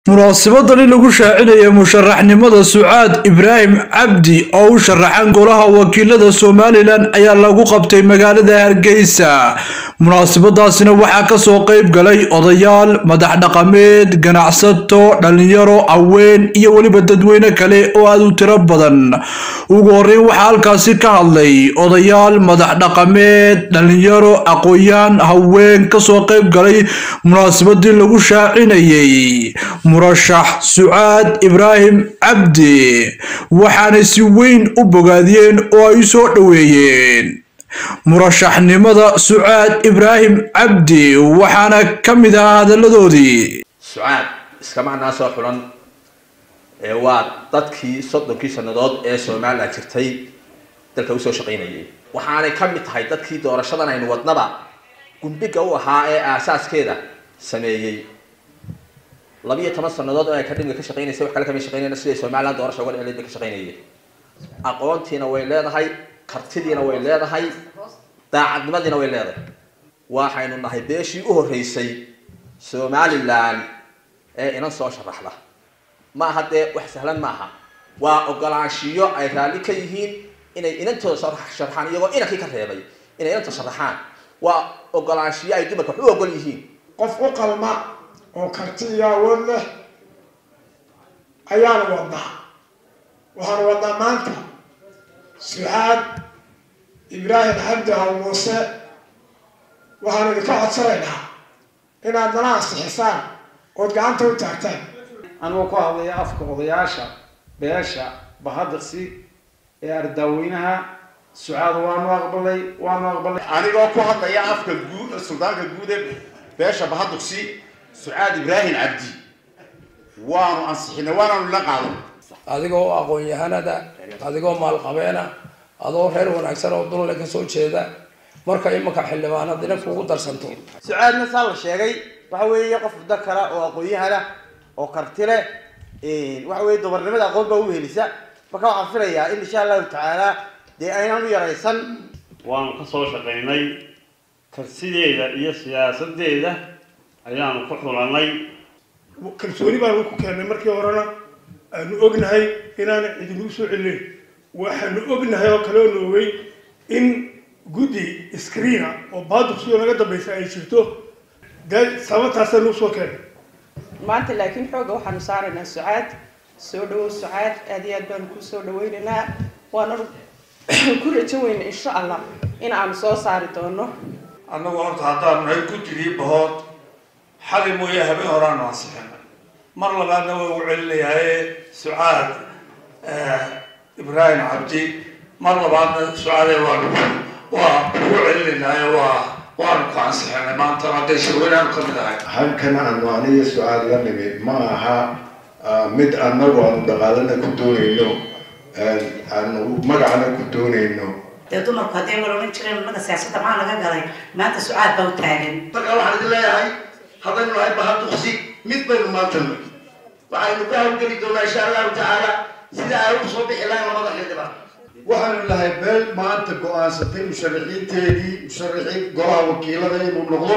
munaasabadani lagu shaacinaya musharaxnimada sucaad ibraahim cabdi oo u sharaxan golaha wakiilada somalilan ayaa lagu qabtay magaalada hargeysa munaasabadaasina waxaa kasoo qeyb galay odayaal madax dhaqameed ganacsato dhalinyaro haween iyo weliba dadweyne kale oo aada u tiro badan ugu horeyn waxaa halkaasi ka hadlay odayaal madax dhaqameed dhalinyaro aqoon-yaan haween kasoo qeyb galay munaasabadii lagu shaacinayay murashax sucaad ibraahim cabdi waxaanay si weyn u bogaadiyeen oo ay u soo dhoweeyeen murashaxnimada sucaad ibraahim cabdi waxaana ka mid ahaa hadalladoodii sucaad iskamaanaa soo xulan ee waa dadkii soddonkii sannadood ee somalilan jirtay dalka usoo shaqaynayay waxaanay ka mid tahay dadkii doorashadan aynu wadnaba gundhiga u ahaa ee aasaaskeeda sameeyey labiyo toban sanadood oo ay kadhimga ka shaqeynaysa wax kale kama shaqeynayna siday somaliland doorasha uga dhexleed bay ka shaqeynayeen aqoontiina way leedahay kartidiina way leedahay daacadnimadiina way leedahay waxaynu nahay beeshii u horreysay somalilan ee inan soo sharaxda ma aha dee wax sahlan maaha waa ogolaanshiyo ay raalli ka yihiin inay inantooda sharaxaan iyagoo inankii ka reebay inay inanta sharaxaan waa ogolaanshiyo ay dumarka wax u ogol yihiin qof u qalma oo karti iyo awood leh ayaanu wadnaa waxaanu wadnaa maanta sucaad ibraahim xamdi haw muuse waxaanu idinka codsanaynaa inaad nala ansixisaan ood gacanta u taagtaan anigoo ku hadlaya afka odayaasha beesha bahadaqsi ee ardaaweynaha sucaad waanu aqbalay waanu aqbalay anigoo ku hadlaya afka guud suldaanka guud ee beesha bahaduqsi sucaad ibraahim cabdi waanu ansixinay waanaanu la qaadan adigoo aqoon-yahanada adigoo maalqabeena adoo reer wanaagsan oo dulle ka soo jeeda marka imanka xildhibaanad ina kugu darsanto sucaadna saa la sheegay waxa weeye qof da kale oo aqoon-yahana oo karti leh waxa weye dumarnimada aqoon baa u helisa marka waxaan filayaa in insha allahu tacaala dee aynaan u yaraysan waanu ka soo shaqaynay karsideeda iyo siyaasadeeda ayaanu ku xulanay kalsooni baanu ku keennay markii horena aanu ognahay inaana cidinuu soo celinayn waxaanu ognahay oo kale oonu ogey in guddi screena oo baaduqsiyo naga dambaysa ay jirto dee sababtaasaanu usoo keennay maanta laakiin xooga waxaanu saaraynaa sucaad soo dhawow sucaad aad iyo aad baanu ku soo dhaweynaynaa waana ku rajo weyna insha allah in aanu soo saari doono annagu horta haddaanu nahay guddigii bahood xali mooye habeen horaanu ansixinay mar labaadna waa ugu celinayaaye sucaad ibraahim cabdi mar labaadna sucaade waanu waa ugu celinaynaaye waa waanu ku ansixinay maantana hadday shirweynaanu ka mid ahay halkan aanu aniga sucaad la nimid ma aha mid annagu aanu dhaqaalana ku doonayno aanu magacana ku doonayno dee dumarku hadday wal odhan jireen naga siyaasadda maxaa laga galay maanta sucaad baa u taagan marka waxaan idin leeyahay haddaynu nahay bahaduqsi mid baynu maanta nagi waxaynu ka hawlgeli doonaa insha allahu tacaala sida ay u soo bixi lahayn labada xildhibaan waxaanu nahay beel maanta go-aansatay musharaxiinteedii musharaxiin golaha wakiilada inuu noqdo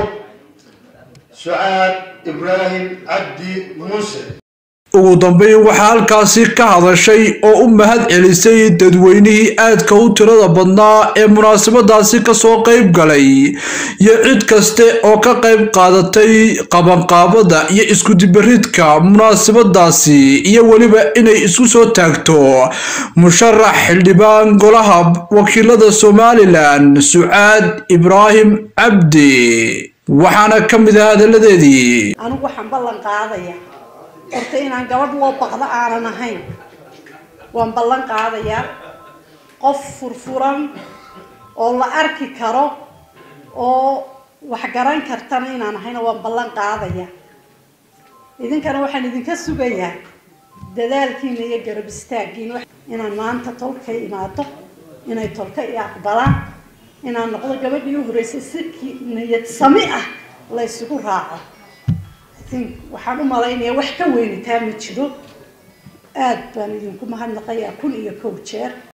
sucaad ibraahim cabdi muuse ugu dambeyn waxaa halkaasi ka hadashay oo u mahad celisay dadweynihii aadka u tirada badnaa ee munaasabadaasi kasoo qeyb galay iyo cid kaste oo ka qeyb qaadatay qabanqaabada iyo iskudibaridka munaasabadaasi iyo weliba inay isku soo taagto musharax xildhibaan golaha wakiilada somalilan sucaad ibraahim cabdi waxaana ka mid ah hadalladeedii anigu waxaan ballan qaadaya horta inaan gabadh loo baqdo aanan ahayn waan ballan qaadayaa qof furfuran oo la arki karo oo wax garan kartana inaan ahayna waan ballan qaadaya idinkana waxaan idinka sugayaa dadaalkiina iyo garab istaaggiina inaan maanta tolka imaado inay tolka i aqbalaan inaan noqdo gabadhii u horreysay si niyad sami ah la ysugu raaco waxaan u malaynayaa wax ka weynitaa ma jiro aad baan idinku mahadnaqayaa kun iyo kow jeer